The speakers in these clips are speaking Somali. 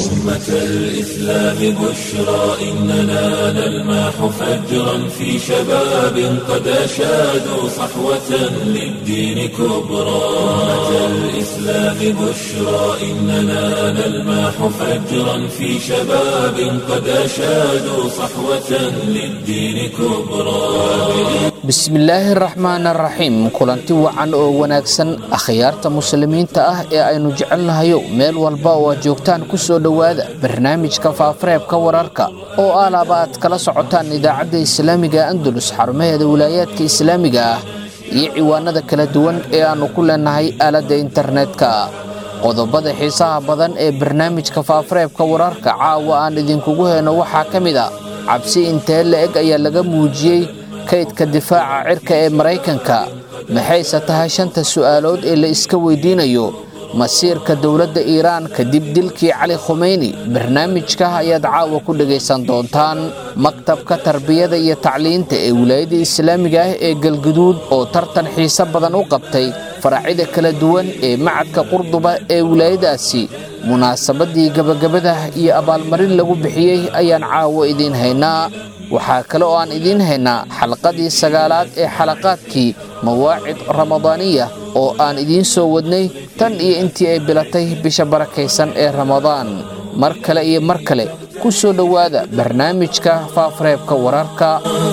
أمة الإسلام بشرى إننا نلمح فجرا في شباب قد أشادوا صحوة للدين كبرى أمة الإسلام بشرى إننا نلمح فجرا في شباب قد أشادوا صحوة للدين كبرى bismillaahi raxmaan araxiim kulanti wacan oo wanaagsan akhyaarta muslimiinta ah ee aynu jecelnahayo meel walba oo aad joogtaan ku soo dhowaada barnaamijka faafareebka wararka oo alaaba aad kala socotaan idaacadda islaamiga andalus xarumaheeda wilaayaadka islaamiga ah iyo ciwaanada kala duwan ee aannu ku leenahay aaladda internetka qodobada xiisaha badan ee barnaamijka faafareebka wararka caawa aan idinkugu heyno waxaa ka mid a cabsi intee la-eg ayaa laga muujiyey kaydka difaaca cirka ee maraykanka maxayse tahay shanta su'aalood ee la iska weydiinayo masiirka dowladda iiraan kadib dilkii cali khumeyni barnaamijka ayaad caawa ku dhegaysan doontaan maktabka tarbiyada iyo tacliinta ee wilaayada islaamiga ah ee galguduud oo tartan xiise badan u qabtay faracyada kala duwan ee macadka qurduba ee wilaayadaasi munaasabadii gabagabada iyo abaalmarin lagu bixiyey ayaan caawo idiin haynaa waxaa kale oo aan idiin haynaa xalqadii sagaalaad ee xalaqaadkii mawaacid ramadaaniya oo aan idiin soo wadnay tan iyo intii ay bilatay bisha barakaysan ee ramadaan mar kale iyo mar kale ku soo dhowaada barnaamijka faafareebka wararka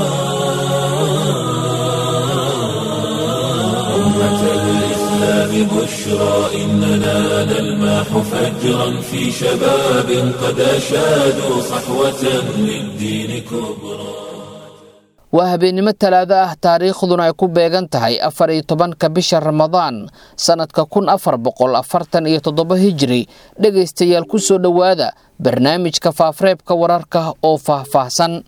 بشرى إننا نلمح فجرا في شباب قد أشادوا صحوة للدين كبرى waa habeennimo talaado ah taariikhduna ay ku beegan tahay afar iyo tobanka bisha ramadaan sannadka kun afar boqol afartan iyo toddoba hijiri dhegaystayaal ku soo dhowaada barnaamijka faafareebka wararka oo faahfaahsan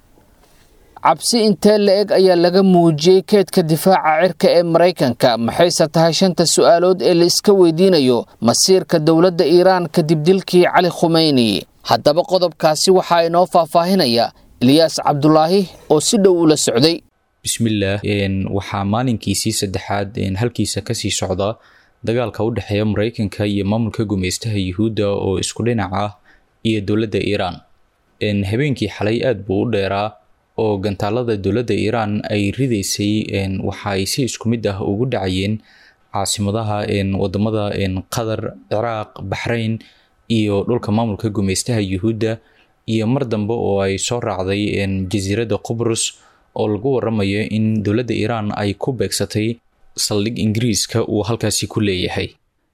cabsi intee la-eg ayaa laga muujiyey keedka difaaca cirka ee maraykanka maxayse tahay shanta su'aalood ee la iska weydiinayo masiirka dowladda iiraan kadib dilkii cali khumeyni haddaba qodobkaasi waxaa inoo faahfaahinaya eliyaas cabdulaahi oo si dhow ula socday bismillaah waxaa maalinkiisii saddexaad halkiisa kasii socda dagaalka u dhexeeya maraykanka iyo maamulka gumeystaha yuhuudda oo isku dhinac ah iyo dowladda iiraan habeenkii xalay aad buu u dheeraa oo gantaalada dowladda iiraan ay ridaysay waxa ay si isku mid ah ugu dhacayeen caasimadaha wadamada qatar ciraaq baxrayn iyo dhulka maamulka gumeystaha yuhuudda iyo mar dambe oo ay soo raacday jasiiradda qubrus oo lagu waramayo in dowladda iiraan ay ku beegsatay saldhig ingiriiska uu halkaasi ku leeyahay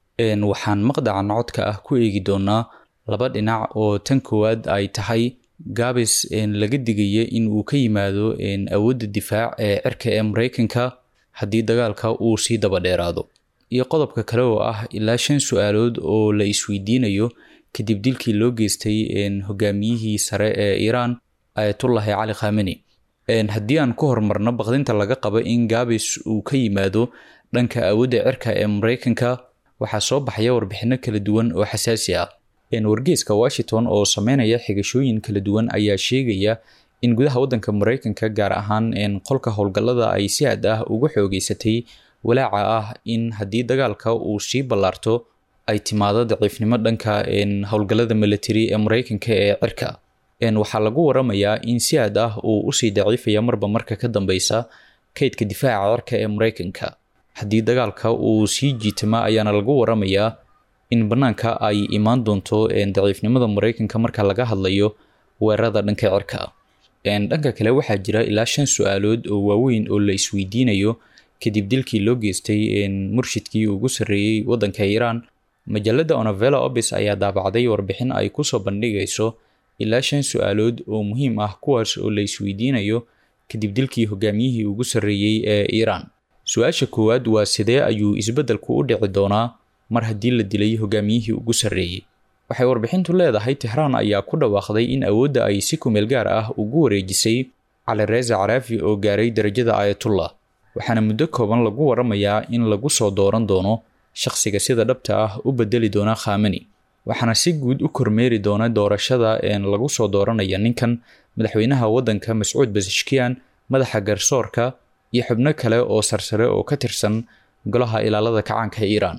waxaan maqdacan codka ah ku eegi doonaa laba dhinac oo tan koowaad ay tahay gaabis laga digaya in uu ka yimaado awoodda difaac ee cirka ee maraykanka haddii dagaalka uu sii daba dheeraado iyo qodobka kale oo ah ilaa shan su-aalood oo la isweydiinayo kadib dilkii loo geystay hogaamiyihii sare ee iiraan ayatullahi cali khameni haddii aan ku horumarno baqdinta laga qabo in gaabis uu ka yimaado dhanka awoodda cirka ee maraykanka waxaa soo baxaya warbixino kala duwan oo xasaasi ah wargeeska washington oo sameynaya xigashooyin kala duwan ayaa sheegaya in gudaha waddanka maraykanka gaar ahaan qolka howlgallada ay si aad ah uga xoogeysatay walaaca ah in haddii dagaalka uu sii ballaarto ay timaado daciifnimo dhanka howlgallada military ee maraykanka ee cirka waxaa lagu waramayaa in si aad ah uu usii daciifaya marba marka ka dambeysa kaydka difaaca cirka ee maraykanka haddii dagaalka uu sii jiitama ayaana lagu waramayaa in bannaanka ay imaan doonto daciifnimada maraykanka marka laga hadlayo weerarada dhanka cirka dhanka kale waxaa jira ilaa shan su-aalood oo waaweyn oo la isweydiinayo kadib dilkii loo geystay murshidkii ugu sarreeyey waddanka iiraan majallada onovela obis ayaa daabacday warbixin ay kusoo bandhigayso ilaa shan su-aalood oo muhiim ah kuwaas oo la isweydiinayo kadib dilkii hogaamiyihii ugu sarreeyey ee iiraan su-aasha koowaad waa sidee ayuu isbeddelku u dhici doonaa mar haddii la dilay hogaamiyihii ugu sarreeyey waxay warbixintu leedahay tixraan ayaa ku dhawaaqday in awoodda ay si kumeel gaar ah ugu wareejisay cali reesa caraafi oo gaaray darajada aayatullah waxaana muddo kooban lagu waramayaa in lagu soo dooran doono shaqsiga sida dhabta ah u bedeli doona khamani waxaana si guud u kormeeri doona doorashada lagu soo dooranaya ninkan madaxweynaha waddanka mascuud basashkiyan madaxa garsoorka iyo xubno kale oo sarsare oo ka tirsan golaha ilaalada kacaanka iiraan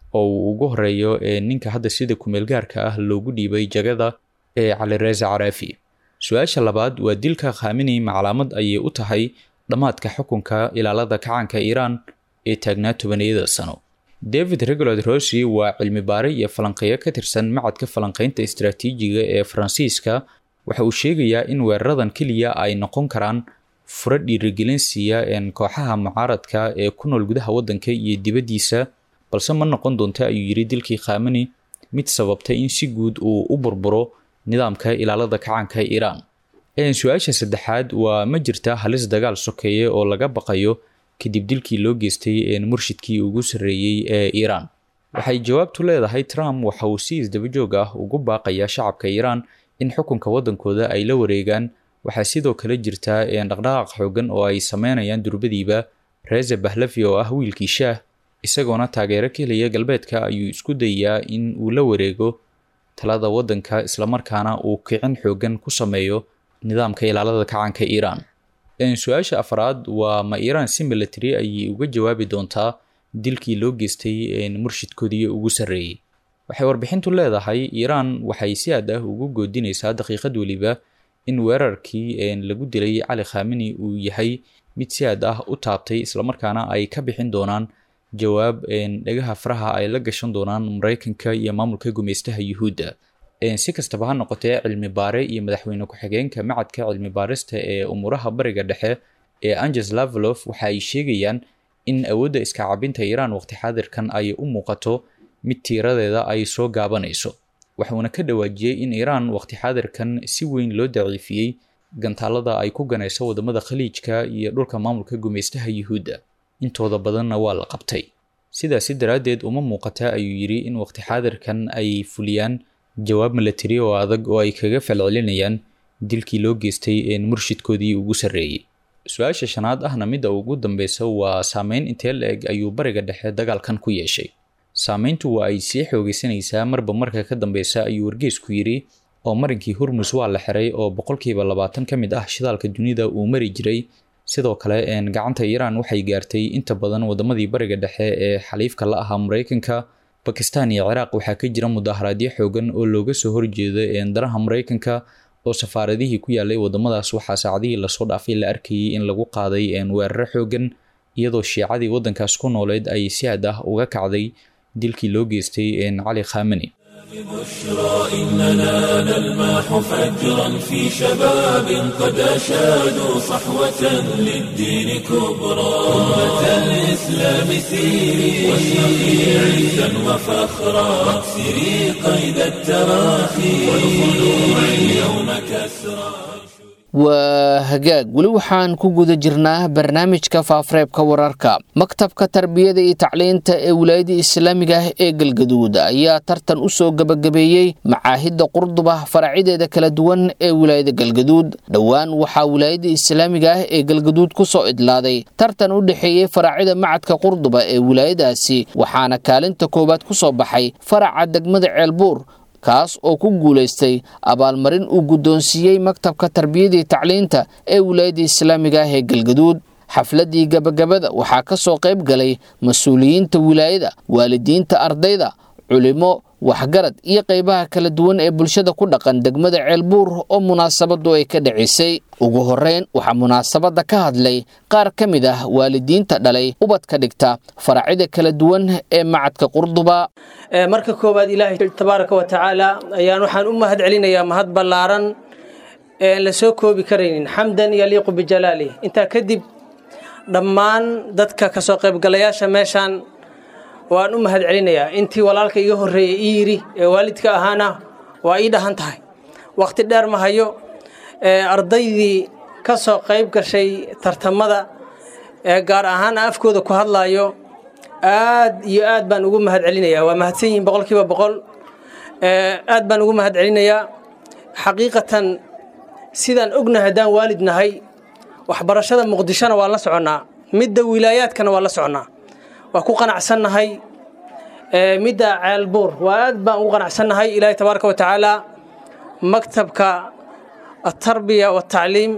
oo uu ugu horeeyo ninka hadda sida kumeelgaarka ah loogu dhiibay jagada ee calireza caraafi su-aasha labaad waa dilka khamini maclaamad ayay u tahay dhammaadka xukunka ilaalada kacaanka iiraan ee taagnaa tobaniyada sano david regulad rossi waa cilmi baare iyo falanqeeyo ka tirsan macadka falanqeynta istaraatiijiga ee faransiiska waxa uu sheegayaa in weeraradan keliya ay noqon karaan furo dhiirigelin siiya kooxaha mucaaradka ee ku nool gudaha waddanka iyo dibaddiisa balse ma noqon doonta ayuu yidhi dilkii khamani mid sababtay in si guud uu u burburo nidaamka ilaalada kacaanka iiraan su-aasha saddexaad waa ma jirta halis dagaal sokeeye oo laga baqayo kadib dilkii loo geystay murshidkii ugu sarreeyey ee iiraan waxay jawaabtu leedahay trump waxa uu si isdabajoog ah ugu baaqayaa shacabka iiraan in xukunka waddankooda ay la wareegaan waxaa sidoo kale jirta dhaqdhaqaaq xoogan oo ay sameynayaan durbadiiba reza bahlavi oo ah wiilkii shaah isagoona taageero ka helaya galbeedka ayuu isku dayayaa in uu la wareego talada waddanka islamarkaana uu kicin xoogan ku sameeyo nidaamka ilaalada kacaanka iiraan su-aasha afraad waa ma iiraan si milatary ayay uga jawaabi doontaa dilkii loo geystay murshidkoodii ugu sarreeyey waxay warbixintu leedahay iiraan waxay si aad ah ugu goodinaysaa daqiiqad weliba in weerarkii lagu dilay cali khamini uu yahay mid si aad ah u taabtay islamarkaana ay ka bixin doonaan jawaab dhagaha faraha ay la gashan doonaan mareykanka iyo maamulka gumeystaha yuhuudda si kastaba ha noqotee cilmi baare iyo madaxweyne ku-xigeenka macadka cilmi baarista ee umuuraha bariga dhexe ee anges lavalof waxa ay sheegayaan in awoodda iska cabinta iiraan waqti xaadirkan ay u muuqato mid tiiradeeda ay soo gaabanayso waxuuna ka dhawaajiyey in iiraan waqti xaadirkan si weyn loo daciifiyey gantaalada ay ku ganayso wadamada khaliijka iyo dhulka maamulka gumeystaha yuhuudda intooda badanna waa la qabtay sidaasi daraaddeed uma muuqata ayuu yidhi in waqti xaadirkan ay fuliyaan jawaab milatari oo adag oo ay kaga falcelinayaan dilkii loo geystay murshidkoodii ugu sarreeyey su-aasha shanaad ahna midda ugu dambeysa waa saameyn intee la-eg ayuu bariga dhexe dagaalkan ku yeeshay saameyntu waa ay sii xoogeysanaysaa marba marka ka dambeysa ayuu wargeysku yidhi oo marinkii hurmus waa la xiray oo boqolkiiba labaatan ka mid ah shidaalka dunida uu mari jiray sidoo kale gacanta iiraan waxay gaartay inta badan wadamadii bariga dhexe ee xaliifka la ahaa mareykanka bakistan iyo ciraaq waxaa ka jira mudaharaadyo xoogan oo looga soo horjeeda daraha mareykanka oo safaaradihii ku yaalay wadamadaas waxaa saacadihii lasoo dhaafay la arkayay in lagu qaaday weeraro xoogan iyadoo shiicadii wadankaas ku nooleed ay si aad ah uga kacday dilkii loo geystay cali khamani بشرى إننا نلمح فجرا في شباب قد أشادوا صحوة للدين كبرى أمة الإسلام سيري واشرقي عزا وفخرا واكسري قيد التراخي والخلوع اليوم كسرى waa hagaag weli waxaan ku guda jirnaa barnaamijka faafareebka wararka maktabka tarbiyada iyo tacliinta ee wilaayada islaamiga ah ee galgaduud ayaa tartan u soo gebagabeeyey macaahidda qurduba faracideeda kala duwan ee wilaayada galgaduud dhowaan waxaa wilaayada islaamiga ah ee galgaduud ku soo idlaaday tartan u dhexeeyey faraacida macadka qurduba ee wilaayadaasi waxaana kaalinta koowaad ku soo baxay faraca degmada ceelbuur kaas oo ku guulaystay abaalmarin uu guddoonsiiyey maktabka tarbiyadii tacliinta ee wilaayadda islaamiga ah ee galgaduud xafladdii gabagabada waxaa ka soo qayb galay mas-uuliyiinta wilaayada waalidiinta ardayda culimo waxgarad iyo qaybaha kala duwan ee bulshada ku dhaqan degmada ceelbuur oo munaasabadu ay ka dhacisay ugu horeyn waxaa munaasabadda ka hadlay qaar ka mid ah waalidiinta dhalay ubadka dhigta faracida kala duwan ee macadka qurduba marka koowaad ilaahay tabaaraka wa tacaala ayaan waxaan u mahad celinayaa mahad ballaaran eean la soo koobi karaynin xamdan yaliiqu bijalaalih intaa kadib dhammaan dadka kasoo qaybgalayaasha meeshaan waan u mahad celinayaa intii walaalka iga horreeyey ii yidhi ee waalidka ahaana waa ii dhahan tahay wakhti dheer ma hayo ardaydii ka soo qayb gashay tartamada ee gaar ahaan afkooda ku hadlaayo aad iyo aad baan ugu mahad celinayaa waa mahadsan yihiin boqolkiiba boqol aad baan ugu mahad celinayaa xaqiiqatan sidaan ognahay haddaan waalid nahay waxbarashada muqdishona waan la soconnaa midda wilaayaadkana waan la soconnaa waa ku qanacsannahay midda ceelbuur waa aad baan ugu qanacsannahay ilaahay tabaaraka wa tacaala maktabka atarbiya watacliim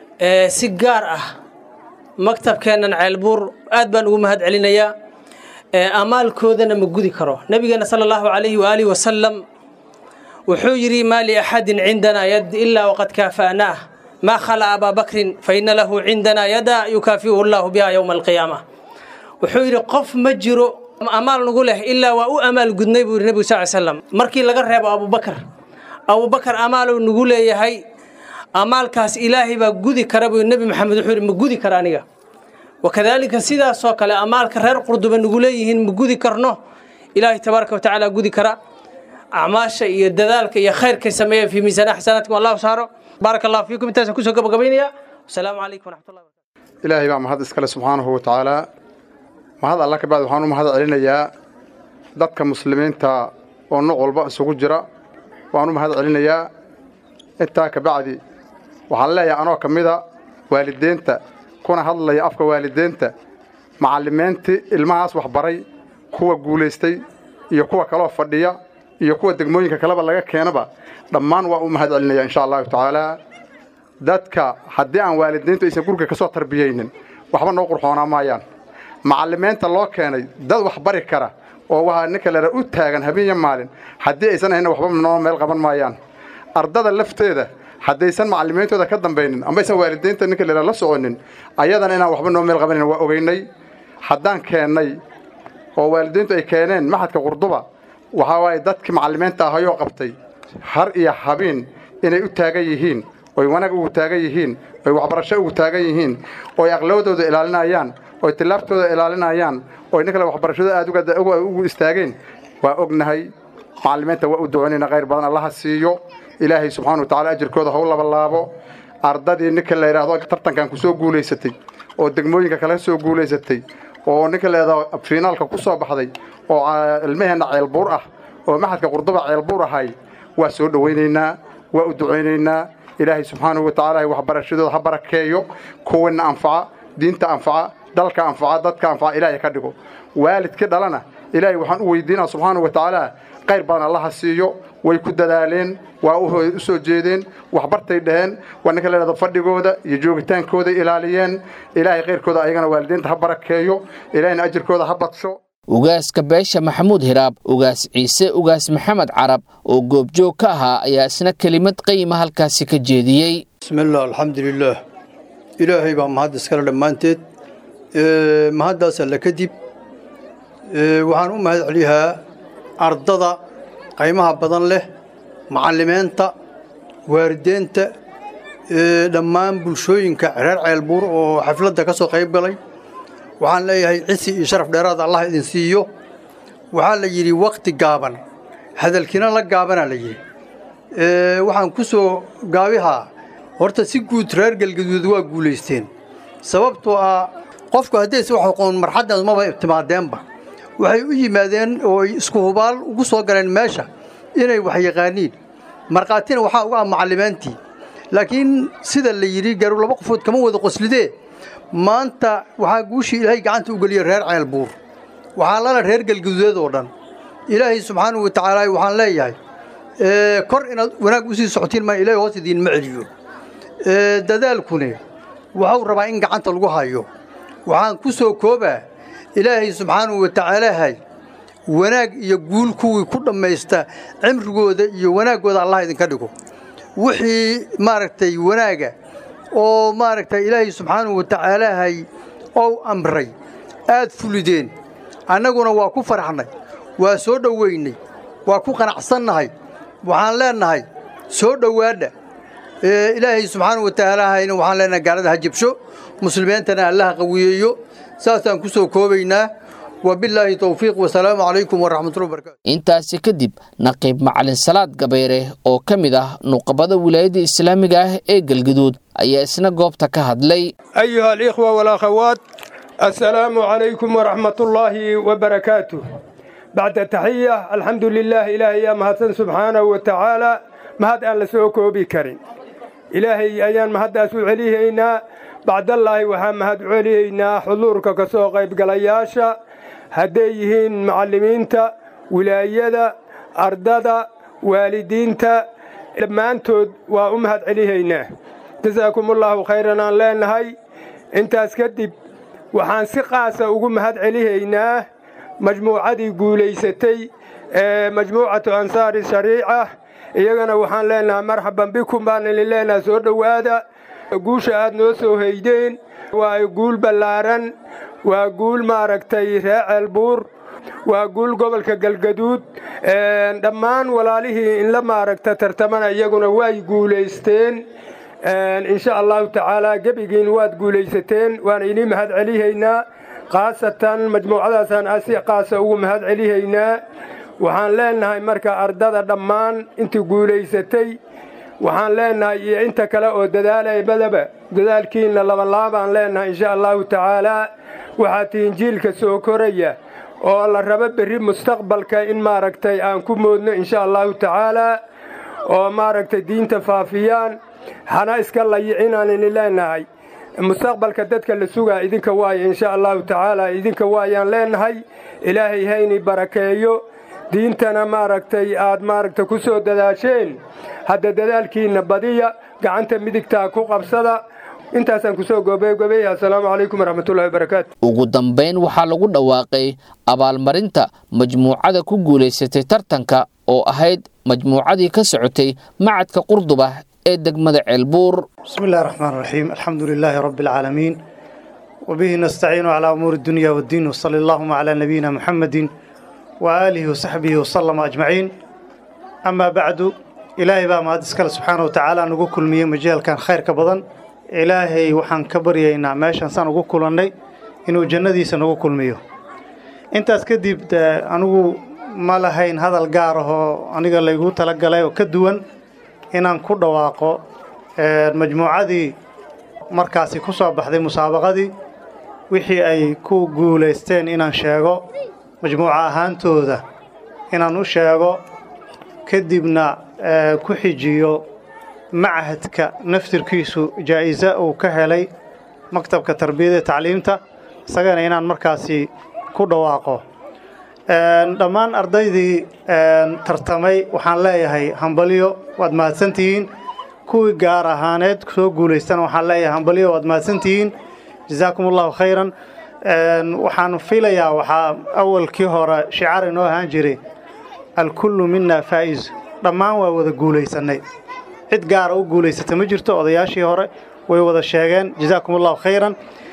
si gaar ah maktabkeennan ceelbuur aad baan ugu mahad celinayaa amaalkoodana ma gudi karo nabigeena sala allahu calayhi waaalihi wasalam wuxuu yidhi maa liaxadin cindanaa yad ilaa waqad kaafa'naah maa khala abaa bakrin fa ina lahu cindanaa yada yukaafiuhu allahu biha yowma alqiyaama wuxuu yidhi qof ma jiro amaal nagu leh ilaa waa u amaal gudnay buu yidhi nebigu sal slam markii laga reebo abubakar abubakar amaaluu nagu leeyahay amaalkaas ilaahay baa gudi kara buu nebi maxamed wuxuu yidhi ma gudi kara aniga wakadaalika sidaasoo kale amaalka reer qurduba nagu leeyihiin ma gudi karno ilaahay tabaaraka watacaala gudi kara acmaasha iyo dadaalka iyo khayrkay sameeyeen fii miisaana xasanaatkum allahu saaro baaraka allahu fiikum intaasaan kusoo gabagabaynaya wasalaamu calaykum waraxmatullahi wabarakatu ilaahay baa mahad iskale subxaanahu wa tacaala mahad alla ka bacdi waxaan u mahad celinayaa dadka muslimiinta oo nooc walba isugu jira waan u mahad celinayaa intaa ka bacdi waxaan leeyahay anoo ka mida waalideenta kuna hadlaya afka waalideenta macallimiintii ilmahaas waxbaray kuwa guulaystay iyo kuwa kaloo fadhiya iyo kuwa degmooyinka kaleba laga keenaba dhammaan waa u mahad celinaya insha allahu tacaala dadka haddii aan waalidiintu aysan guriga ka soo tarbiyeynin waxba noo qurxoonaa maayaan macallimiinta loo keenay dad wax bari kara oo waa ninka lera u taagan habeenya maalin haddii aysan ahayna waxba noo meel qaban maayaan ardada lafteeda haddaysan macallimiintooda ka dambaynin ama aysan waalidiinta ninka lera la soconin ayadana inaan waxba noo meel qabanin waa ogeynay haddaan keennay oo waalidiintu ay keeneen maxadka qurduba waxaa waaye dadkii macallimiinta ahayoo qabtay har iyo habeen inay u taagan yihiin oy wanaag ugu taagan yihiin oy waxbarasho ugu taagan yihiin ooy aqlawadooda ilaalinayaan oy tilaabtooda ilaalinayaan oy nin kale waxbarashada aad ugu istaageen waa ognahay macallimiinta waa u duconayna khayr badan allaha siiyo ilaahay subxaana wa tacala ajirkooda ha u labalaabo ardadii ninka la yidhaahdo tartankan ku soo guulaysatay oo degmooyinka kale soo guulaysatay oo ninka la yidhahdo fiinaalka ku soo baxday oo ilmaheenna ceelbuur ah oo maxadka qurduba ceelbuur ahay waa soo dhowaynaynaa waa u ducaynaynaa ilaahay subxaanahu wa tacaala waxbarashadooda ha barakeeyo kuwanna anfaca diinta anfaca dalka anfaca dadka anfaca ilaahay ka dhigo waalidkii dhalana ilaahay waxaan u weydiinaa subxaanahu wa tacaala khayr badan allaha siiyo way ku dadaaleen waa u soo jeedeen waxbartay dhaheen waa ninka la yidhahdo fadhigooda iyo joogitaankooda ilaaliyeen ilaahay khayrkooda ayagana waalidiinta ha barakeeyo ilaahayna ajirkooda ha badsho ugaaska beesha maxamuud hiraab ugaas ciise ugaas maxamed carab oo goobjoog ka ahaa ayaa isna kelimad qayima halkaasi ka jeediyey bismillaah alxamdulilaah ilaahay baa mahad iskale dhammaanteed mahaddaas alle kadib waxaan u mahad celiyaa ardada qaymaha badan leh macallimiinta waalideenta dhammaan bulshooyinka reer ceelbuur oo xafladda ka soo qayb galay waxaan leeyahay cisi iyo sharaf dheeraad allah idin siiyo waxaa la yidhi wakhti gaaban hadalkiina la gaabanaa la yidhi waxaan ku soo gaabihaa horta si guud reer galgaduud waa guulaysteen sababtoo ah qofku haddayse wax aqoon marxaddaas maba timaadeenba waxay u yimaadeen oo isku hubaal ugu soo galeen meesha inay wax yaqaaniin markhaatina waxaa uga ah macallimiintii laakiin sida la yidhi garu laba qofood kama wada qoslidee maanta waxaa guushii ilaahay gacanta u geliyey reer ceelbuur waxaa lala reer galgaduudeed oo dhan ilaahay subxaanahu wa tacaala waxaan leeyahay kor inaad wanaag u sii socotiin maa ilahay hoos idiinma celiyo dadaalkune waxuu rabaa in gacanta lagu hayo waxaan ku soo koobaa ilaahay subxaanahu wa tacaalahay wanaag iyo guul kuwii ku dhammaysta cimrigooda iyo wanaaggooda allah idinka dhigo wixii maaragtay wanaaga oo maaragtay ilaahay subxaanahu wa tacaalahay ou amray aad fulideen annaguna waa ku faraxnay waa soo dhoweynay waa ku qanacsannahay waxaan leennahay soo dhowaadha ilaahay subxaanahu wa tacaalahayna waxaan leennahay gaalada ha jabsho muslimiintana allaha qawiyeeyo saasaan ku soo koobaynaa wabilaahi towfiiq wasalaamu calaykum waraxmatullahi wabarakatu intaasi kadib naqiib macalin salaad gabayre oo ka mid ah nuqabada wilaayadda islaamiga ah ee galgaduud ayaa isna goobta ka hadlay أيها الإخوة والأخوات السلام عليكم ورحمة الله وبركاته بعد التحية الحمد لله إلهي يا مهتن سبحانه وتعالى مهد أن لسوكو بكرين إلهي أيان مهد أسو عليهينا بعد الله وها مهد عليهينا حضورك كسو قيب قلياشا هديهين معلمينتا ولايدا أرددا والدينتا لما أنتود وأمهد عليهينا جزاكم الله خيرا aan leenahay intaas kadib waxaan si qaasa ugu mahad celihaynaa majmuucadii guulaysatay ee majmuucatu ansaari shariica iyagana waxaan leenahay marxaban bikum baan idin leenahay soo dhowaada guusha aad noo soo haydeen waa guul ballaaran waa guul maaragtay ree ceelbuur waa guul gobolka galgaduud dhammaan walaalihii in la maaragta tartamana iyaguna way guulaysteen insha allahu tacaala gebigiin waad guulaysateen waan inii mahad celihaynaa khaasatan majmuucadaasaan asi qaasa ugu mahad celihaynaa waxaan leenahay marka ardada dhammaan intii guulaysatay waxaan leenahay iyo inta kale oo dadaalaybadaba dadaalkiinna labalaabaan leenahay insha allahu tacaalaa waxaa tihiin jiilka soo koraya oo la rabo berri mustaqbalka in maaragtay aan ku moodno insha allahu tacaalaa oo maaragtay diinta faafiyaan hana iska layicinaan ini leenahay mustaqbalka dadka la sugaa idinka waaya insha allahu tacaala idinka waayaan leenahay ilaahay hayni barakeeyo diintana maaragtay aad maaragtay ku soo dadaasheen hadda dadaalkiinna badiya gacanta midigtaa ku qabsada intaasaan kusoo gobegobeeya assalaamu calaykum waraxmatullahi wabarakaatu ugu dambayn waxaa lagu dhawaaqay abaalmarinta majmuucada ku guulaysatay tartanka oo ahayd majmuucadii ka socotay macadka qurduba ee degmada ceelbuur بسم الله الرحمن الرحيم الحمد لله رب العالمين وبه نستعين على أمور الدنيا والدين وصلى اللهم على نبينا محمد وآله وصحبه وسلم أجمعين أما بعد إلهي بقى ما أدسكال سبحانه وتعالى نقول كل مية مجال كان خير كبضن إلهي وحن كبرينا ماشان سان نقول كل أني إنه جندي سنقول كل مية أنت أسكدي أنو ما لهين هذا الجاره أنا قال لي قلت لك قال وكدوان inaan ku dhawaaqo majmuucadii markaasi ku soo baxday musaabaqadii wixii ay ku guulaysteen inaan sheego majmuuco ahaantooda inaan u sheego kadibna ku xijiyo machadka naftirkiisu jaa'iso uu ka helay maktabka tarbiyada tacliimta isagana inaan markaasi ku dhawaaqo dhammaan ardaydii tartamay waxaan leeyahay hambalyo waad mahadsantihiin kuwii gaar ahaaneed soo guulaystana waxaan leeyahay hambalyo waad mahadsantihiin jazaakum allahu khayran waxaan filayaa waxaa awalkii hore shicaar inoo ahaan jiray alkullu mina faa'iz dhammaan waa wada guulaysannay cid gaara u guulaysata ma jirto odayaashii hore way wada sheegeen jazaakum allahu khayran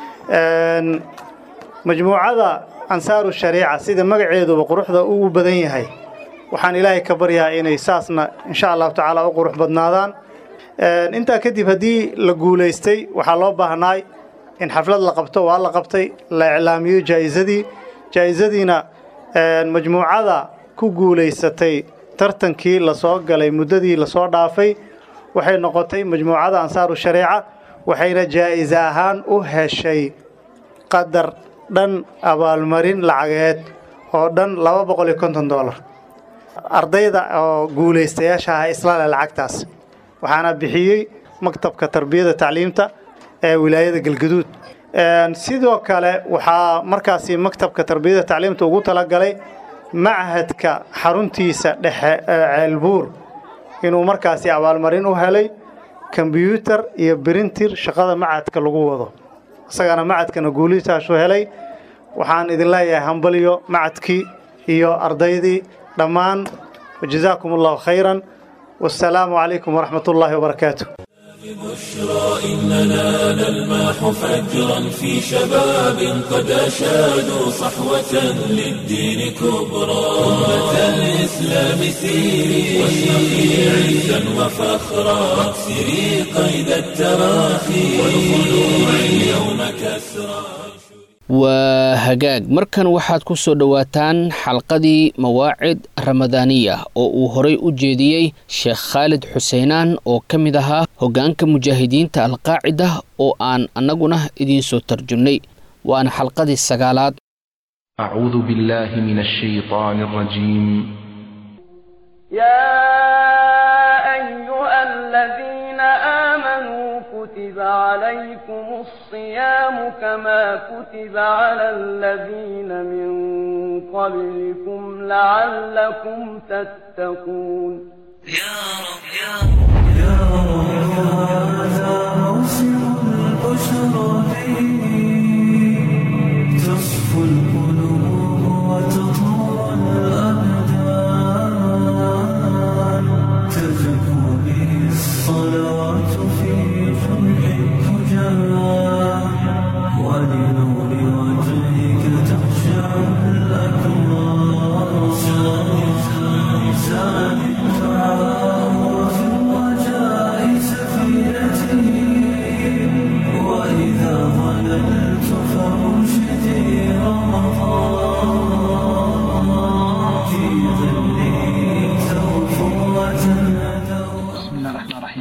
majmuucada ansaaru shariica sida magaceeduba quruxda ugu badan yahay waxaan ilaahay ka baryaa inay saasna insha allahu tacaala u qurux badnaadaan intaa kadib haddii la guulaystay waxaa loo baahnaay in xaflad la qabto waa la qabtay la iclaamiyo jaa'isadii jaa'isadiina majmuucada ku guulaysatay tartankii lasoo galay muddadii lasoo dhaafay waxay noqotay majmuucada ansaaru shariica waxayna jaa'ise ahaan u heshay qadar dhan abaalmarin lacageed oo dhan laba boqol iyo konton doolar ardayda oo guulaystayaasha ah islaale lacagtaas waxaana bixiyey maktabka tarbiyada tacliimta ee wilaayada galgaduud sidoo kale waxaa markaasi maktabka tarbiyada tacliimta ugu talagalay machadka xaruntiisa dhexe ee ceelbuur inuu markaasi abaalmarin u helay kombyuutar iyo brintir shaqada machadka lagu wado isagana macadkana guulitaasu helay waxaan idin leeyahay hambalyo macadkii iyo ardaydii dhammaan wajazaakum allahu khayran wassalaamu calaykum waraxmat ullaahi wabarakaatu بشرى إننا نلمح فجرا في شباب قد أشادوا صحوة للدين كبرى أمة الإسلام سيري واشرقي عزا وفخرا واكسري قيد التراخي والخلوع اليوم كسرى waa hagaag markan waxaad ku soo dhowaataan xalqadii mawaacid ramadaaniya oo uu horay u jeediyey sheekh khaalid xuseenaan oo ka mid ahaa hoggaanka mujaahidiinta alqaacida oo aan annaguna idiin soo tarjumnay waana xalqadii sagaalaad أعوذ بالله من الشيطان الرجيم يا أيها الذين آمنوا كتب عليكم الصيام كما كتب على الذين من قبلكم لعلكم تتقون يا رب يا رب يا رب هذا موسم البشرى فيه تصفو القلوب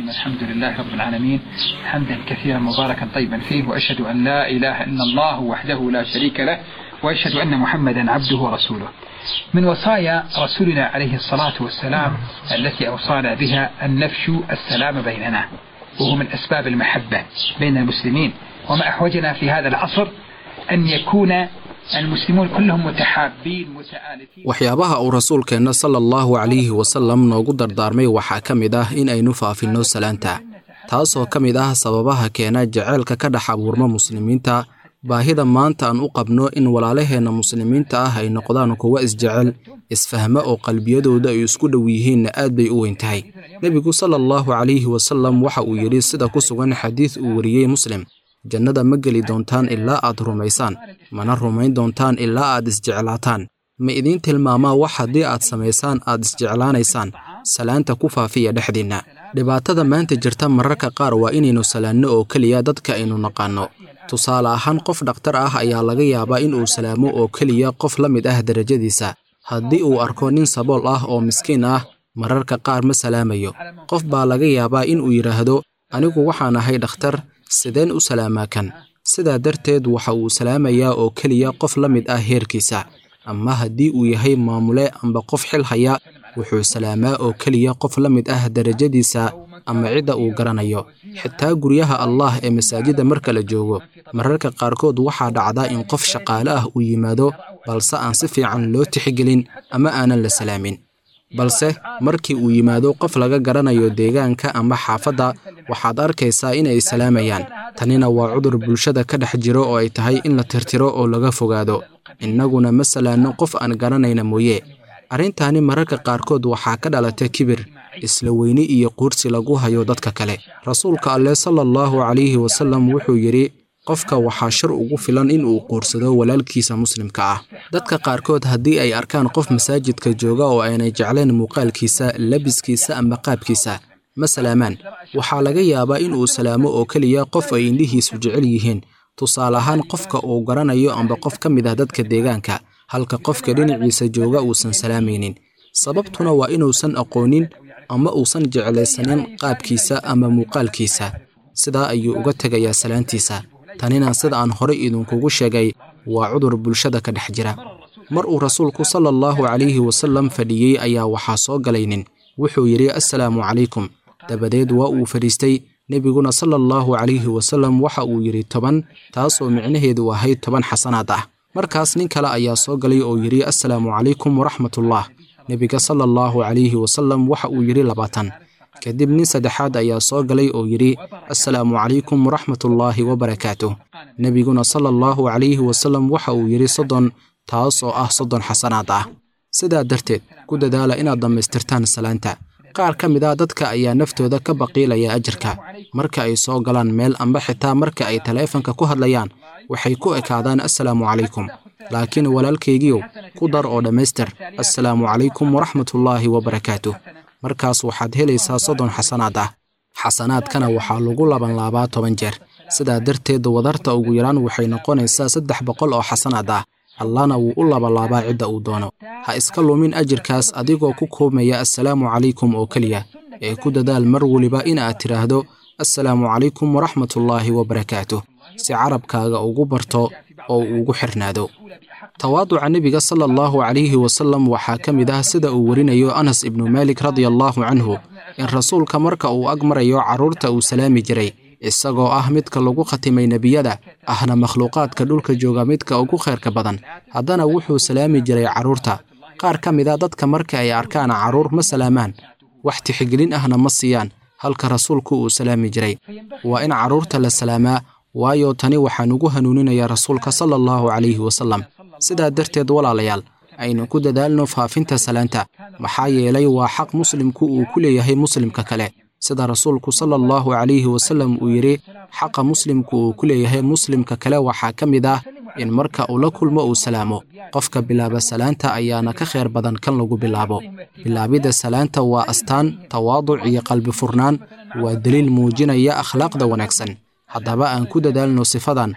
الرحيم الحمد لله رب العالمين حمدا كثيرا مباركا طيبا فيه وأشهد أن لا إله إلا الله وحده لا شريك له وأشهد أن محمدا عبده ورسوله من وصايا رسولنا عليه الصلاة والسلام التي أوصانا بها أن نفشو السلام بيننا وهو من أسباب المحبة بين المسلمين وما أحوجنا في هذا العصر أن يكون المسلمون كلهم متحابين متآلفين waxyaabaha uu rasuulkeenna sala allahu calayhi wasallam noogu dardaarmay waxaa ka mid ah in aynu faafinno salaanta taasoo ka mid ah sababaha keena jaceylka ka dhex abuurma muslimiinta baahida maanta aan u qabno in walaalaheenna muslimiinta ah ay noqdaan kuwa isjecel isfahmo oo qalbiyadooda ay isku dhow yihiinna aad bay u weyn tahay nebigu sala allahu calayhi wasallam waxa uu yidhi sida ku sugan xadiid uu wariyey muslim jannada ma geli doontaan ilaa aad rumaysaan mana rumayn doontaan ilaa aad isjeclaataan ma idiin tilmaamaa wax haddii aad samaysaan aad isjeclaanaysaan salaanta ku faafiya dhexdiinna dhibaatada maanta jirta mararka qaar waa inaynu salaanno oo keliya dadka aynu naqaanno tusaale ahaan qof dhakhtar ah ayaa laga yaabaa in uu salaamo oo keliya qof la mid ah derajadiisa haddii uu arko nin sabool ah oo miskiin ah mararka qaar ma salaamayo qof baa laga yaabaa in uu yidhaahdo anigu waxaan ahay dhakhtar sideen u salaamaa kan sidaa darteed waxa uu salaamayaa oo keliya qof la mid ah heerkiisa ama haddii uu yahay maamule amba qof xil haya wuxuu salaamaa oo keliya qof la mid ah derajadiisa ama cidda uu garanayo xitaa guryaha allah ee masaajidda marka la joogo mararka qaarkood waxaa dhacda in qof shaqaale ah uu yimaado balse aan si fiican loo tixgelin ama aanan la salaamin balse markii uu yimaado qof laga garanayo deegaanka ama xaafadda waxaad arkaysaa inay salaamayaan tanina waa cudur bulshada ka dhex jiro oo ay tahay in la tirtiro oo laga fogaado innaguna ma salaanno qof aan garanayna mooye arrintaani mararka qaarkood waxaa ka dhalata kibir isla weyni iyo quursi lagu hayo dadka kale rasuulka alleh sala allahu calayhi wasallam wuxuu yidhi qofka waxaa shar ugu filan in uu quursado walaalkiisa muslimka ah dadka qaarkood haddii ay arkaan qof masaajidka jooga oo aanay jeclayn muuqaalkiisa labiskiisa ama qaabkiisa ma salaamaan waxaa laga yaabaa in uu salaamo oo keliya qof ay indhihiisu jecel yihiin tusaale ahaan qofka uu garanayo amba qof ka mid ah dadka deegaanka halka qofka dhinaciisa jooga uusan salaamaynin sababtuna waa inuusan aqoonin ama uusan jeclaysanin qaabkiisa ama muuqaalkiisa sidaa ayuu uga tegayaa salaantiisa tanina sida aan horey idinkugu sheegay waa cudur bulshada ka dhex jira mar uu rasuulku sala allahu calayhi wasallam fadhiyey ayaa waxaa soo galay nin wuxuu yidhi assalaamu calaykum dabadeed waa uu fadhiistay nebiguna sala allahu calayhi wasallam waxa uu yidhi toban taasoo micnaheedu ahayd toban xasanaad ah markaas nin kale ayaa soo galay oo yidhi assalaamu calaykum waraxmatullah nebiga sala allahu calayhi wasallam waxa uu yidhi labaatan kadib nin saddexaad ayaa soo galay oo yidhi assalaamu calaykum waraxmatullaahi wabarakaatuh nebiguna sala allahu calayhi wasallam waxa uu yidhi soddon taas oo ah soddon xasanaad ah sidaa darteed ku dadaala inaad dhammaystirtaan salaanta qaar ka mid ah dadka ayaa naftooda ka baqiilaya ajarka marka ay soo galaan meel amba xitaa marka ay taleefanka ku hadlayaan waxay ku ekaadaan assalaamu calaykum laakiin walaalkaygiiow ku dar oo dhammaystir assalaamu calaykum waraxmatullaahi wabarakaatuh markaas waxaad helaysaa soddon xasanaad ah xasanaadkana waxaa lagu labanlaabaa toban jeer sidaa darteed wadarta ugu yaraan waxay noqonaysaa saddex boqol oo xasanaad ah allahna wuu u labalaabaa cidda uu doono ha iska lumin ajirkaas adigoo ku koobmaya assalaamu calaykum oo keliya ee ku dadaal mar weliba in aad tidhaahdo assalaamu calaykum waraxmatullaahi wabarakaatuh si carabkaaga ugu barto oo uu ugu xirnaado tawaaduca nebiga sala allahu calayhi wasallam waxaa ka mid ah sida uu warinayo anas ibnu maalik radia allaahu canhu in rasuulka marka uu ag marayo carruurta uu salaami jiray isagoo ah midka lagu khatimay nebiyada ahna makhluuqaadka dhulka jooga midka ugu khayrka badan haddana wuxuu salaami jiray carruurta qaar ka mid a dadka marka ay arkaan carruur ma salaamaan wax tixgelin ahna ma siiyaan halka rasuulku uu salaami jiray waa in carruurta la salaamaa waayo tani waxaa nugu hanuuninaya rasuulka sala allahu calayhi wasallam sidaa darteed walaalayaal aynu ku dadaalno faafinta salaanta maxaa yeelay waa xaq muslimku uu ku leeyahay muslimka kale sida rasuulku sala allahu calayhi wasallam uu yidhi xaqa muslimku uu ku leeyahay muslimka kale waxaa ka mid ah in marka uu la kulmo uu salaamo qofka bilaaba salaanta ayaana ka khayr badan kan lagu bilaabo bilaabidda salaanta waa astaan tawaaduc iyo qalbi furnaan waa deliil muujinaya akhlaaqda wanaagsan haddaba aan ku dadaalno sifadan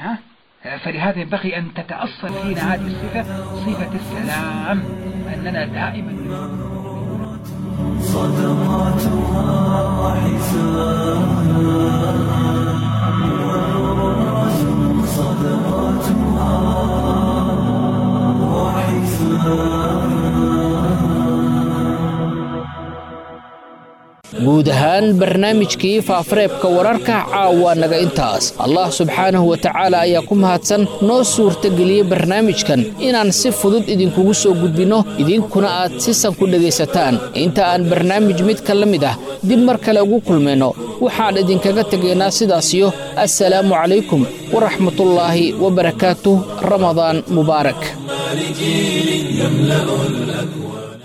فلهذا ينبغي أن تتأصل فينا هذه الصفة صفة السلام أننا دائما صدقاتها حساب guud ahaan barnaamijkii faafareebka wararka caawa naga intaas allah subxaanahu wa tacaala ayaa ku mahadsan noo suurtageliyey barnaamijkan inaan si fudud idinkugu soo gudbinno idinkuna aad si san ku dhegaysataan inta aan barnaamij midka la mid ah dib mar kale ugu kulmayno waxaan idinkaga tegaynaa sidaasiyo assalaamu calaykum waraxmatullaahi wabarakaatuh ramadaan mubaarak لجيل يملأ الأكوان